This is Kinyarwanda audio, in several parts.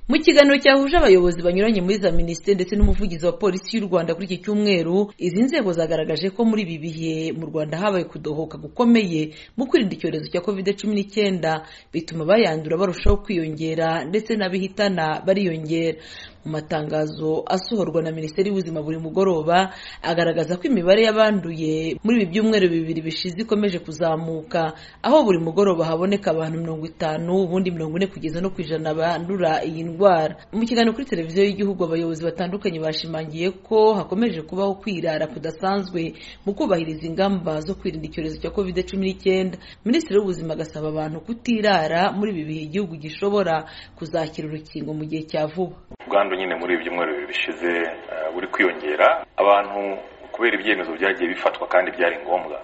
mu kiganiro cyahuje abayobozi banyuranye muri za minisiteri ndetse n'umuvugizi wa polisi y'u rwanda kuri iki cyumweru izi nzego zagaragaje ko muri ibi bihe mu rwanda habaye kudohoka gukomeye mu kwirinda icyorezo cya kovide cumi n'icyenda bituma abayandura barushaho kwiyongera ndetse n'abihitana bariyongera mu matangazo asohorwa na minisiteri y'ubuzima buri mugoroba agaragaza ko imibare y'abanduye muri ibi byumweru bibiri bishize ikomeje kuzamuka aho buri mugoroba haboneka abantu mirongo itanu ubundi mirongo ine kugeza no ku ijana bandura iyi ndwara mu kiganiro kuri televiziyo y'igihugu abayobozi batandukanye bashimangiye ko hakomeje kubaho kwirara kudasanzwe mu kubahiriza ingamba zo kwirinda icyorezo cya covid cumi n'icyenda minisitiri w'ubuzima agasaba abantu kutirara muri ibi bihe igihugu gishobora kuzakira urukingo mu gihe cya vuba ubwandu nyine muri ibi byumweru bibiri bishize buri kwiyongera abantu kubera ibyemezo byagiye bifatwa kandi byari ngombwa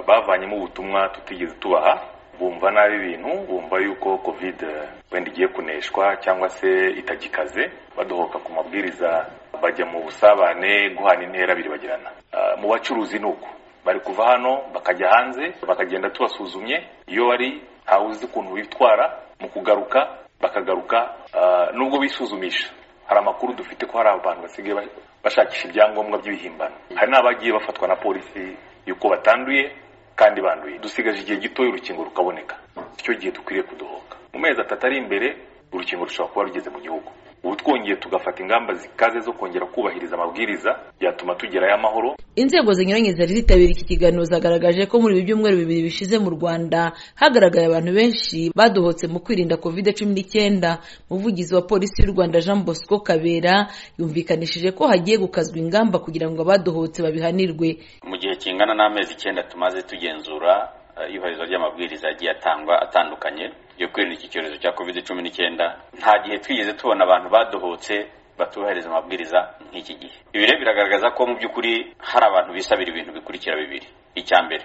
bavanyemo ubutumwa tutigeze tubaha bumva nabi ibintu bumva yuko kovide wenda igiye kuneshwa cyangwa se itagikaze badohoka ku mabwiriza bajya mu busabane guhana intera biribagirana mu bacuruzi ni uko bari kuva hano bakajya hanze bakagenda tubasuzumye iyo wari ntawe uzi ukuntu witwara mu kugaruka bakagaruka nubwo bisuzumisha hari amakuru dufite ko hari abantu basigaye bashakisha ibyangombwa by'ibihimbano hari n'abagiye bafatwa na polisi y'uko batanduye kandi banduye dusigaje igihe gitoya urukingo rukaboneka icyo gihe dukwiriye kudohoka mu mezi atatu ari imbere urukingo rushobora kuba rugeze mu gihugu ubu twongeye tugafata ingamba zikaze zo kongera kubahiriza amabwiriza byatuma tugerayo amahoro inzego zinyuranye zari zitabira iki kiganiro zagaragaje ko muri ibi byumweru bibiri bishize mu rwanda hagaragaye abantu benshi badohotse mu kwirinda kovide cumi n'icyenda umuvugizi wa polisi y'u rwanda jean bosco kabera yumvikanishije ko hagiye gukazwa ingamba kugira ngo abadohotse babihanirwe mu gihe kingana n'amezi icyenda tumaze tugenzura iyubahirizwa ry'amabwiriza yagiye atangwa atandukanye yo kwirinda iki cyorezo cya covid cumi n'icyenda nta gihe twigeze tubona abantu badohotse batubahiriza amabwiriza nk'iki gihe ibi rero biragaragaza ko mu by'ukuri hari abantu bisabira ibintu bikurikira bibiri icya mbere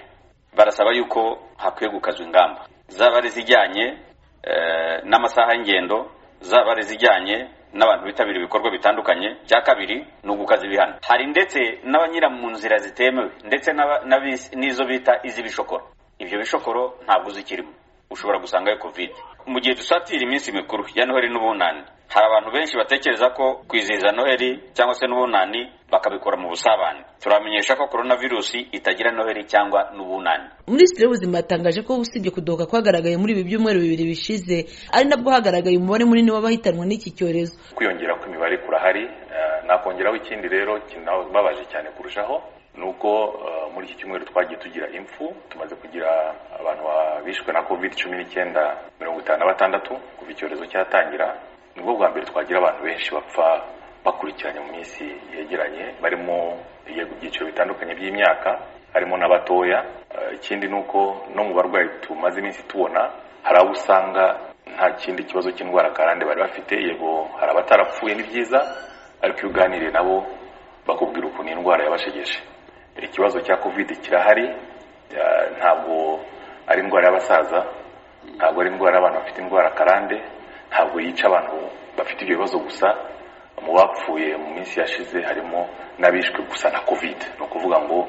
barasaba yuko hakwiye gukazwa ingamba zaba ari izijyanye n'amasaha y'ingendo zaba ari izijyanye n'abantu bitabira ibikorwa bitandukanye icya kabiri ni ugukaza ibihano hari ndetse n'abanyura mu nzira zitemewe ndetse n'izo bita iz'ibishokoro ibyo bishokoro ntabwo uzikirimo ushobora gusangayo covid mu gihe dusatira iminsi mikuru ya noheli n'ubunani hari abantu benshi batekereza ko kwizihiza noheli cyangwa se n'ubunani bakabikora mu busabane turamenyesha ko korona virusi itagira noheli cyangwa n'ubunani minisitiri w'ubuzima yatangaje ko usibye kudohoka kwagaragaye muri ibi byumweru bibiri bishize ari nabwo hagaragaye umubare munini w'abahitanwa n'iki cyorezo kwiyongera kw'imibare kurahari nakongeraho ikindi rero kinababaje cyane kurushaho nuko muri iki cyumweru twagiye tugira impfu tumaze kugira abantu bishwe na covid cumi n'icyenda mirongo itanu na batandatu kuva icyorezo cyatangira nibwo bwa mbere twagira abantu benshi bapfa bakurikiranye mu minsi yegeranye barimo ibyiciro bitandukanye by'imyaka harimo n'abatoya ikindi ni uko no mu barwayi tumaze iminsi tubona hari abo usanga nta kindi kibazo cy'indwara karande bari bafite yego hari abatarapfuye ni byiza ariko iyo uganiriye nabo bakubwira ukuntu indwara yabashegeje ikibazo cya kovide kirahari ntabwo ari indwara y'abasaza ntabwo ari indwara y'abantu bafite indwara karande ntabwo yica abantu bafite ibyo bibazo gusa mu bapfuye mu minsi yashize harimo n'abishwe gusa na kovide ni ukuvuga ngo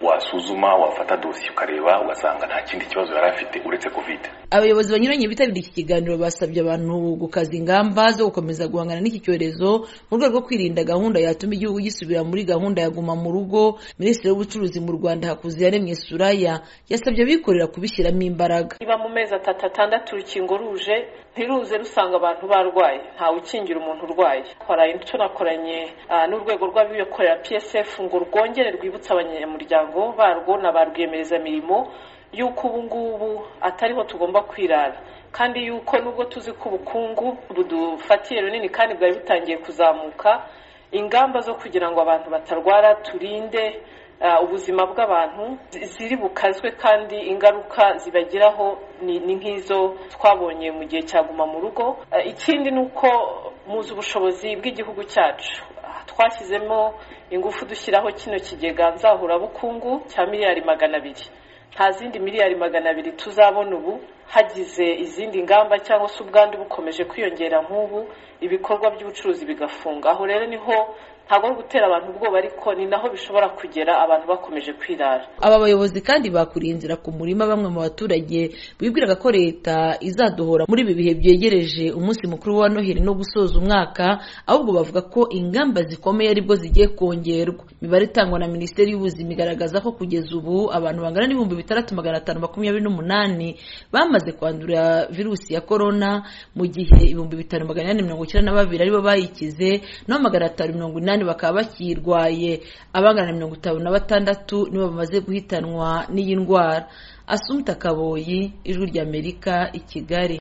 wasuzuma wafata dosiye ukareba ugasanga nta kindi kibazo yari afite uretse kovide abayobozi banyuranye bitabiriye iki kiganiro basabye abantu gukaza ingamba zo gukomeza guhangana n'iki cyorezo mu rwego rwo kwirinda gahunda yatuma igihugu gisubira muri gahunda ya guma mu rugo minisitiri w'ubucuruzi mu rwanda hakuziyaremye suraya yasabye abikorera kubishyiramo imbaraga niba mu mezi atatu atandatu urukingo ruje ntiruze rusanga abantu barwaye ntawe ukingira umuntu urwaye twaraye tunakoranye n'urwego rw'abikorera psf ngo rwongere rwibutse abanyamuryango barwo na ba rwiyemezamirimo y'uko ubu ngubu atariho tugomba kwirara kandi y'uko nubwo tuzi ko ubukungu budufatiye runini kandi bwari butangiye kuzamuka ingamba zo kugira ngo abantu batarwara turinde ubuzima bw'abantu ziri bukazwe kandi ingaruka zibagiraho ni nk'izo twabonye mu gihe cyaguma mu rugo ikindi ni uko muzi ubushobozi bw'igihugu cyacu twashyizemo ingufu dushyiraho kino kigega nzahurabukungu cya miliyari magana abiri nta zindi miliyari magana abiri tuzabona ubu hagize izindi ngamba cyangwa se ubwandu bukomeje kwiyongera nk'ubu ibikorwa by'ubucuruzi bigafunga aho rero niho ntabwo ari ugutera abantu ubwoba ariko ni naho bishobora kugera abantu bakomeje kwirara aba bayobozi kandi bakuriye inzira ku murima bamwe mu baturage bibwiraga ko leta izaduhora muri ibi bihe byegereje umunsi mukuru wa noheli no gusoza umwaka ahubwo bavuga ko ingamba zikomeye aribwo zigiye kongerwa imibare itangwa na minisiteri y'ubuzima igaragaza ko kugeza ubu abantu bangana n'ibihumbi bitandatu magana atanu makumyabiri n'umunani bamaze kwandura virusi ya korona mu gihe ibihumbi bitanu magana inani mirongo icyenda na babiri aribo bayikize naho magana atanu mirongo inani bakaba bakiyirwaye abangana na mirongo itanu na batandatu nibo bamaze guhitanwa n'iyi ndwara asumta kaboyi ijwi ry'amerika i kigali